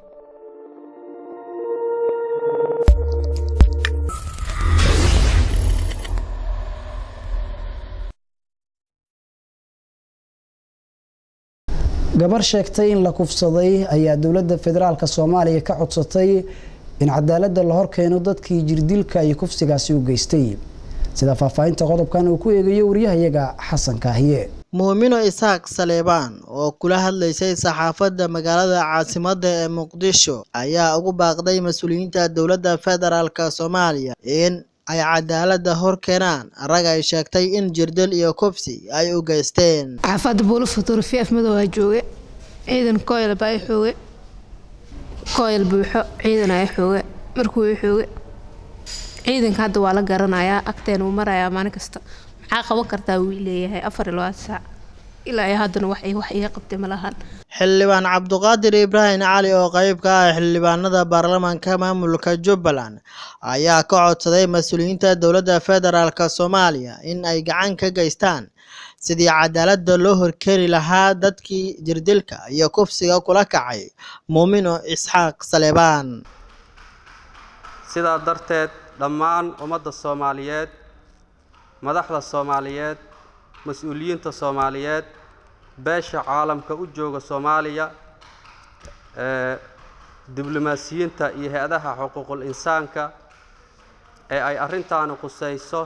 gabar sheegtay in la kufsaday ayaa dowladda federaalk soomaaliya ka codsatay in cadaaladda la horkeeno dadkii jirdilka iyo kufsigaasi u geystay sida faahfaahinta qodobkan uu ku eegayo wariyahayaga xasan kaahiye muumino isaaq saleebaan oo kula hadlaysay saxaafadda magaalada caasimadda ee muqdisho ayaa ugu baaqday mas-uuliyiinta dowladda federaalk soomaaliya in ay cadaaladda hor keenaan rag ay sheegtay in jirdil iyo kufsi ay u geysteen xaafadda buulo fotografi afmadow aa jooge ciidan koyl baa i xooge koyl buuxo ciidan aa i xooge markuu i xooge ciidanka hadda waa la garanayaa agteen uu marayaa maalin kasta maxaa qaban kartaa wuu leeyahay afar iyo labaatan saac ilaa iyo haddana wax wax iga qabtay ma lahan xildhibaan cabduqaadir ibraahim cali oo qayb ka ah xildhibaanada baarlamaanka maamulka jubbaland ayaa ka codsaday mas-uuliyiinta dowladda federaalk soomaaliya in ay gacan ka geystaan sidii cadaaladda loo horkeeni lahaa dadkii jirdilka iyo kufsiga kula kacay muumino isxaaq saleebaan sidaa darteed dhammaan ummadda soomaaliyeed madaxda soomaaliyeed mas-uuliyiinta soomaaliyeed beesha caalamka u jooga soomaaliya ee diblomaasiyiinta iyo hay-adaha xuquuqul insaanka ee ay arrintaani khusayso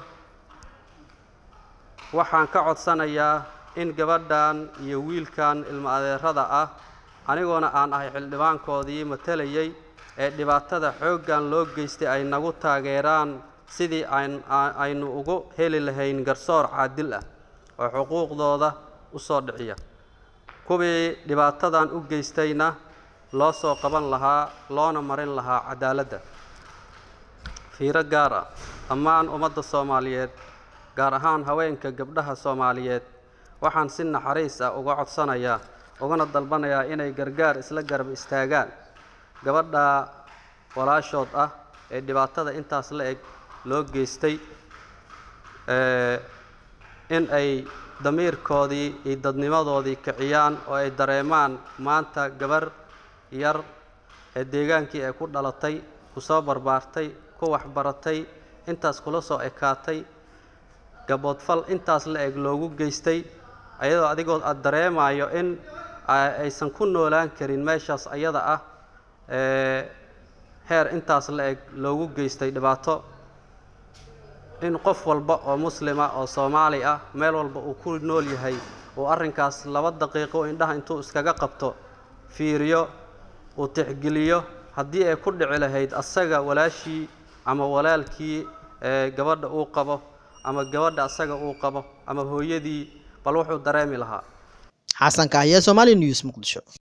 waxaan ka codsanayaa in gabadhan iyo wiilkan ilmo adeerada ah anigoona aan ahay xildhibaankoodii matalayay ee dhibaatada xooggan loo geystay ay nagu taageeraan sidii aynu ugu heli lahayn garsoor caadil ah oo xuquuqdooda u soo dhiciya kuwii dhibaatadan u geystayna loo soo qaban lahaa loona marin lahaa cadaaladda fiiro gaar ah dhammaan ummadda soomaaliyeed gaar ahaan haweenka gabdhaha soomaaliyeed waxaan si naxariis ah uga codsanayaa ugana dalbanayaa inay gargaar isla garab istaagaan gabadha walaashood ah ee dhibaatada intaas la eg loo geystay in ay damiirkoodii iyo dadnimadoodii kiciyaan oo ay dareemaan maanta gabar yar ee deegaankii ay ku dhalatay ku soo barbaartay ku waxbaratay intaas kula soo ekaatay gaboodfal intaas la eg loogu geystay ayadoo adigoo aada dareemayo in aysan ku noolaan karin meeshaas ayada ah heer intaas la eg loogu geystay dhibaato in qof walba oo muslima oo soomaali ah meel walba uu ku nool yahay uu arrinkaas laba daqiiqo indhaha intuu iskaga qabto fiiriyo uu tixgeliyo haddii ay ku dhici lahayd asaga walaashii ama walaalkii ee gabadha uu qabo ama gabadha asaga uu qabo ama hooyadii bal wuxuu dareemi lahaa xasan kaahiye somali news muqdisho